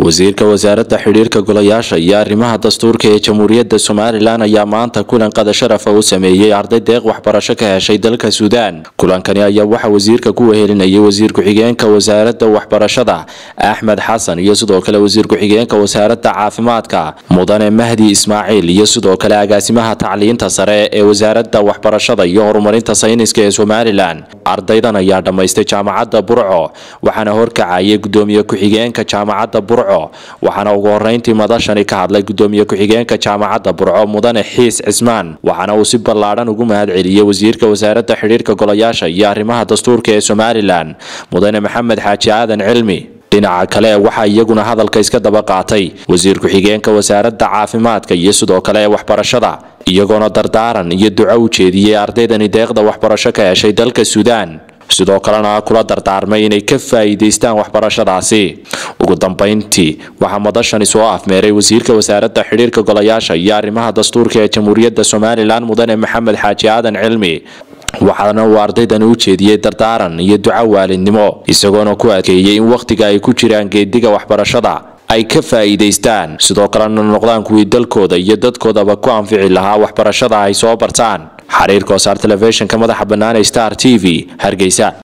wasiirka wasaaradda xidhiirka golayaasha iyo arrimaha dastuurka ee jamhuuriyadda somalilan ayaa maanta kulan qada sharafa u sameeyey arday deeq waxbarasho ka heshay dalka suudaan kulankani ayaa waxaa wasiirka ku wehelinayay wasiir ku-xigeenka wasaaradda waxbarashada axmed xasan iyo sidoo kale wasiir ku-xigeenka wasaaradda caafimaadka mudane mahdi ismaaciil iyo sidoo kale agaasimaha tacliinta sare ee wasaaradda waxbarashada iyo horumarinta sayniska ee somalilan ardaydan ayaa dhammaystay jaamacadda burco waxaana horkacayay gudoomiye ku-xigeenka jaamacadda burco waxaana ugu horeyntii madashani ka hadlay gudoomiye ku-xigeenka jaamacadda burco mudane xiis cismaan waxaana uu si ballaadhan ugu mahad celiyey wasiirka wasaaradda xidhiirka golayaasha iyo arrimaha dastuurka ee somalilan mudane maxamed xaaji aadan cilmi dhinaca kale waxaa iyaguna hadalka iska daba qaatay wasiir ku-xigeenka wasaaradda caafimaadka iyo sidoo kale waxbarashada iyagoona dardaaran iyo duco u jeediyey ardaydani deeqda waxbarasho ka heshay dalka suudaan sidoo kalena kula dardaarmay inay ka faa'iidaystaan waxbarashadaasi ugu dambayntii waxaa madashani soo afmeeray wasiirka wasaaradda xidhiirka golayaasha iyo arrimaha dastuurka ee jamhuuriyadda somalilan mudane maxamed xaaji aadan cilmi waxaana uu ardaydani u jeediyey dardaaran iyo duco waalidnimo isagoona ku adkeeyey in wakhtiga ay ku jiraan geediga waxbarashada ay ka faa'iidaystaan sidoo kalena noqdaan kuwii dalkooda iyo dadkoodaba ku anfici lahaa waxbarashada ay soo bartaan xariirka wasaar telefishinka madaxa bannaan ee star t v hargeysa